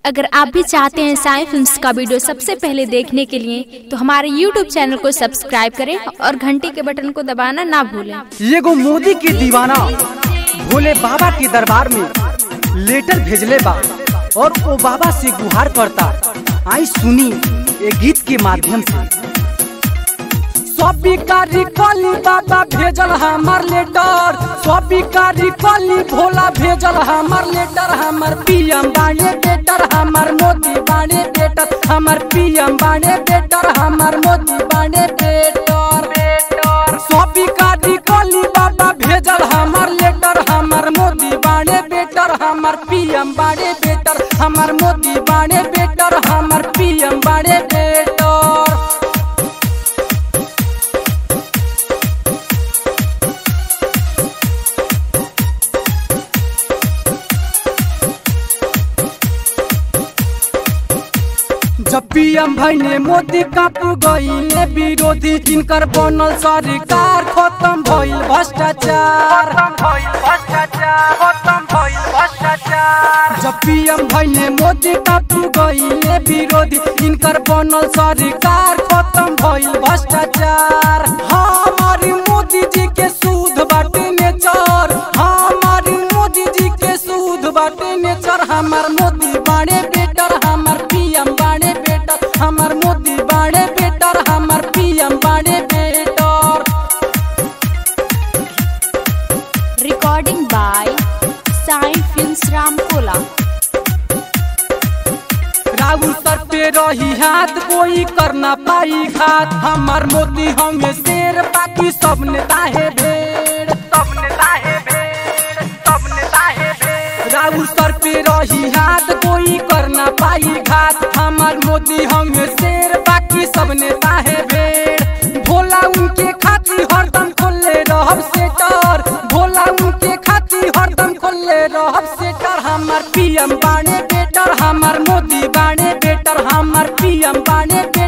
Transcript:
अगर आप भी चाहते हैं साई फिल्म्स का वीडियो सबसे पहले देखने के लिए तो हमारे YouTube चैनल को सब्सक्राइब करें और घंटी के बटन को दबाना ना भूलें एगो मोदी के दीवाना भोले बाबा के दरबार में लेटर भेजले बा और वो बाबा से गुहार करता आई सुनी ये गीत के माध्यम से सबिकारी कली बाबा भेजल हमार लेटर सबिकारी कली भोला भेजल हमार लेटर हमार पीएम बाणे बेटर हमार मोदी बाणे बेटर हमार पीएम बाणे बेटर हमार मोदी बाणे बेटर बेटर सबिकारी कली बाबा भेजल हमार लेटर हमार मोदी बाणे बेटर हमार पीएम बाणे बेटर हमार मोदी बाणे बेटर हमार पीएम बाणे बेटर जब पीएम भैने मोदी काप गईले विरोधी इनकर बनल सरकार खत्म भइल भ्रष्टाचार जब पीएम भैने मोदी काप गईले विरोधी इनकर बनल सरकार खत्म भइल भ्रष्टाचार हमारी मोदी जी के सूद बाटे नेचर हमारी मोदी जी के सूद बाटे नेचर हमार मोदी बाणे बेटर हमार पीएम बाणे बेटर हमार मोदी बाणे बेटर हमार पीएम बाणे better recording by Sai films Ramkola Rahul सर पे रही हाथ कोई करना पाई घात हमार मोदी हमें शेर बाकी सब नेता है भेड़ सब नेता है भेड़ सब नेता है भेड़ राहुल सर पे रही हाथ कोई करना पाई घात हमार मोदी हमें शेर बाकी सब नेता है भेड़ भोला उनके खातिर हरदम खोले रहब सेटर भोला उनके खातिर हरदम खोले रहब सेटर हमार पीएम बाणे बेटर हमार मोदी बाणे बेटर हमार पीएम बाणे बेटर